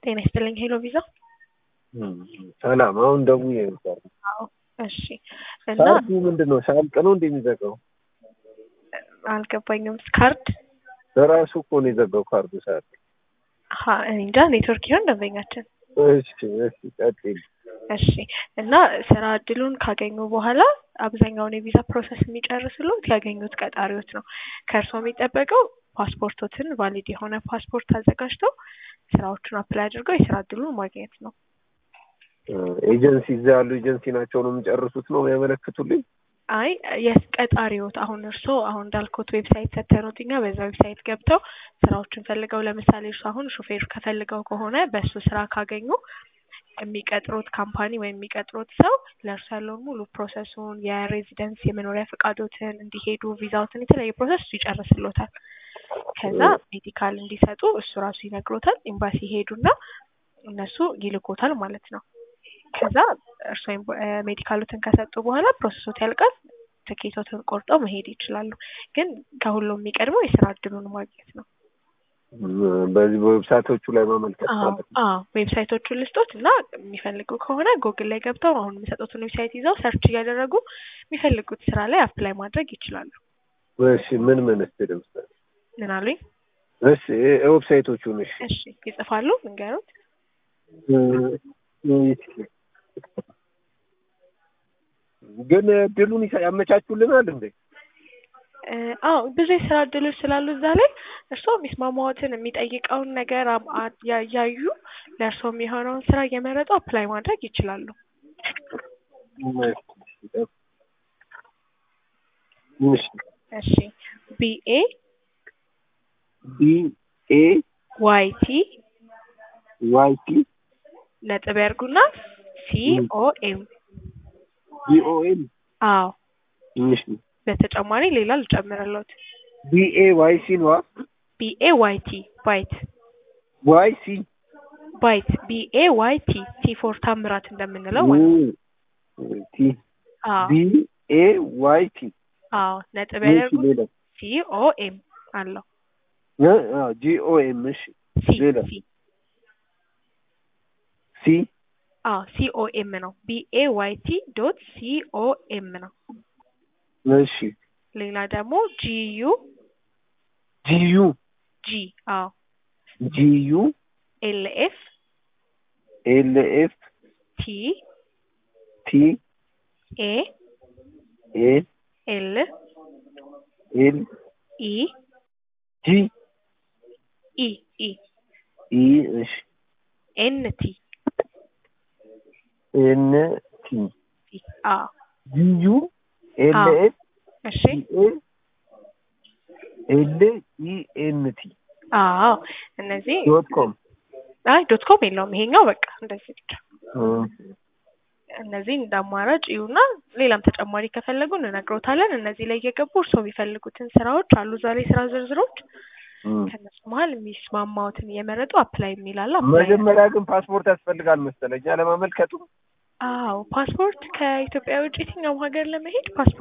ጤና ይስጥልኝ ሄሎ ቪዛ። ሰላም። አሁን ደውዬ ነበር። አዎ እሺ። እና ካርዱ ምንድን ነው? ሳያልቅ ነው እንደ የሚዘጋው? አልገባኝም። ካርድ በራሱ እኮ ነው የዘጋው ካርዱ ሳያልቅ። ሀ እኔ እንጃ ኔትወርክ ይሆን ደንበኛችን። እሺ እሺ፣ ቀጥል። እሺ እና ስራ እድሉን ካገኙ በኋላ አብዛኛውን የቪዛ ፕሮሰስ የሚጨርስሉት ያገኙት ቀጣሪዎች ነው። ከእርስዎ የሚጠበቀው ፓስፖርቶትን ቫሊድ የሆነ ፓስፖርት አዘጋጅተው ስራዎቹን አፕላይ አድርገው የስራ እድሉን ማግኘት ነው። ኤጀንሲ እዛ ያሉ ኤጀንሲ ናቸው ነው የሚጨርሱት ነው የሚያመለክቱልኝ? አይ የስ ቀጣሪዎት አሁን እርስዎ አሁን እንዳልኩት ዌብሳይት ሰተኑት እኛ በዛ ዌብሳይት ገብተው ስራዎችን ፈልገው ለምሳሌ እርሱ አሁን ሹፌር ከፈልገው ከሆነ በእሱ ስራ ካገኙ የሚቀጥሩት ካምፓኒ ወይም የሚቀጥሩት ሰው ለእርሱ ያለውን ሙሉ ፕሮሰሱን የሬዚደንስ የመኖሪያ ፈቃዶትን እንዲሄዱ ቪዛዎትን የተለያየ ፕሮሰስ እሱ ይጨርስሎታል። ከዛ ሜዲካል እንዲሰጡ እሱ ራሱ ይነግሮታል። ኤምባሲ ይሄዱና እነሱ ይልኮታል ማለት ነው። ከዛ እርሶ ሜዲካሎትን ከሰጡ በኋላ ፕሮሰሶት ያልቃል። ትኬቶትን ቆርጠው መሄድ ይችላሉ። ግን ከሁሉም የሚቀድመው የስራ እድሉን ማግኘት ነው። በዚህ በዌብሳይቶቹ ላይ ማመልከት ማለት ነው። አዎ ዌብሳይቶቹን ልስጦት እና የሚፈልጉ ከሆነ ጎግል ላይ ገብተው አሁን የሚሰጡትን ዌብሳይት ይዘው ሰርች እያደረጉ የሚፈልጉት ስራ ላይ አፕላይ ማድረግ ይችላሉ። እሺ ምን ምን እስቲ ለምሳሌ ምን አሉኝ? እሺ ዌብሳይቶቹን እሺ እሺ ይጽፋሉ ንገሩት። ግን እድሉን ይሳ- ያመቻቹልናል እንዴ? አዎ ብዙ የስራ እድሎች ስላሉ እዛ ላይ እርስዎ የሚስማማዎትን የሚጠይቀውን ነገር አም- አ- ያ- ያዩ ለእርስዎ የሚሆነውን ስራ እየመረጡ አፕላይ ማድረግ ይችላሉ። እሺ እሺ ቢኤ ቢ ኤ ዋይ ቲ ዋይ ቲ ነጥብ ያርጉና ሲ ኦ ኤም ቢ ኦ ኤም አዎ እሺ በተጨማሪ ሌላ ልጨምርለት ቢ ኤ ዋይ ሲ ነው ቢኤ ዋይ ቲ ባይት ዋይ ሲ ባይት ቢኤ ዋይ ቲ ቲ ፎር ታምራት እንደምንለው ማለት ነው። ቲ አዎ ቢ ኤ ዋይ ቲ አዎ ነጥብ እሺ ያደርጉ ሌላ ሲ ኦ ኤም አለው ጂ ኦ ኤም እሺ ሲ ሌላ ሲ ሲ አዎ ሲ ኦ ኤም ነው ቢኤ ዋይ ቲ ዶት ሲ ኦ ኤም ነው። እሺ ሌላ ደግሞ ጂዩ ጂ ዩ ጂ አዎ ጂ ዩ ኤል ኤፍ ኤል ኤፍ ቲ ቲ ኤ ኤ ኤል ኤል ኢ ጂ ኢ ኢ ኢ እሺ ኤን ቲ ኤን ቲ ቲ አዎ ጂ ዩ ኤል አዎ። ኤፍ እሺ ቲ ኤ ኤል ኢ ኤን ቲ አዎ እነዚህ ዶት ኮም አይ ዶት ኮም የለውም ይሄኛው በቃ እንደዚህ ብቻ እነዚህ እንደ አማራጭ ይዩና ሌላም ተጨማሪ ከፈለጉ እንነግሮታለን። እነዚህ ላይ እየገቡ እርስዎ የሚፈልጉትን ስራዎች አሉ ዛሬ ስራ ዝርዝሮች ከነሱ መሀል የሚስማማዎትን እየመረጡ አፕላይ የሚላለ አፕላይ መጀመሪያ ግን ፓስፖርት ያስፈልጋል መሰለኝ ለማመልከቱ አዎ ፓስፖርት ከኢትዮጵያ ውጭ የትኛውም ሀገር ለመሄድ ፓስፖርት